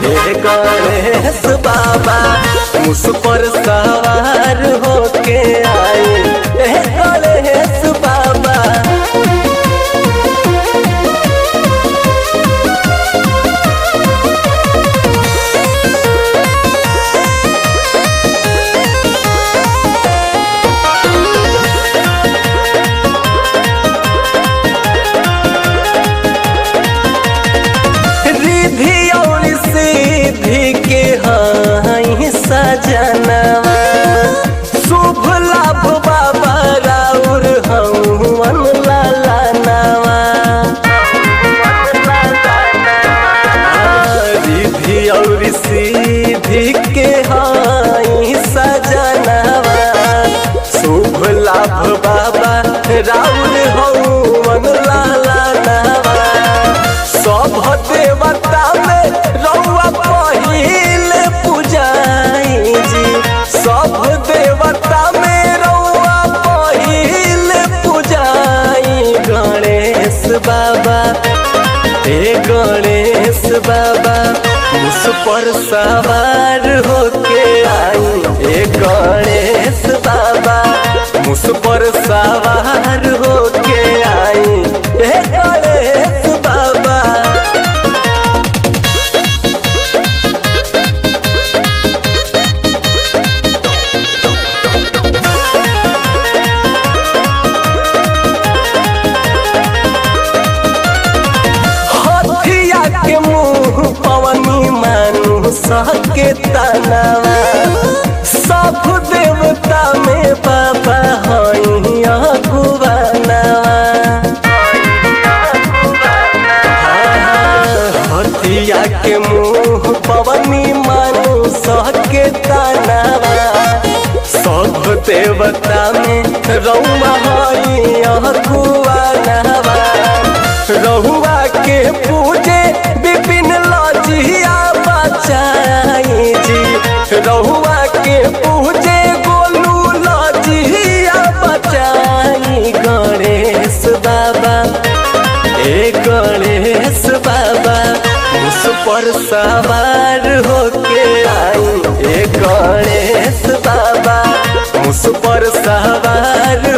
हे गणेश बाबा मुस पर सवार होके आए हे गणेश बाबा रिधि और सिद्धि के हाई सजनवा शुभ लाभ बाबा राउर हवन लाला नवा रिधि और सिद्धि के हाई सजनवा शुभ लाभ बाबा राउर हवन लाला नवा सब देवता में रउआ पहिल पूजाई जी सब देवता में रउआ पहिल पूजाई गणेश बाबा हे गणेश बाबा उस पर सवार होके आई हे गणेश बाबा मुस पर सवार होके आई हे गणेश बाबा हथिया के मुंह पवनी मानु सहके तनावा सब देवता में बाबा हई अगुवानावा हथिया के मुंह पवनी मानु सहके तनावा सब देवता में रउआ हई अगुवानावा रहुआ के पूजे विपिन लजिया बचाई जी रहुआ के पूजे गोलू लजिया बचाई गणेश बाबा ए गणेश बाबा उस पर सवार होके आई ए गणेश बाबा उस पर सवार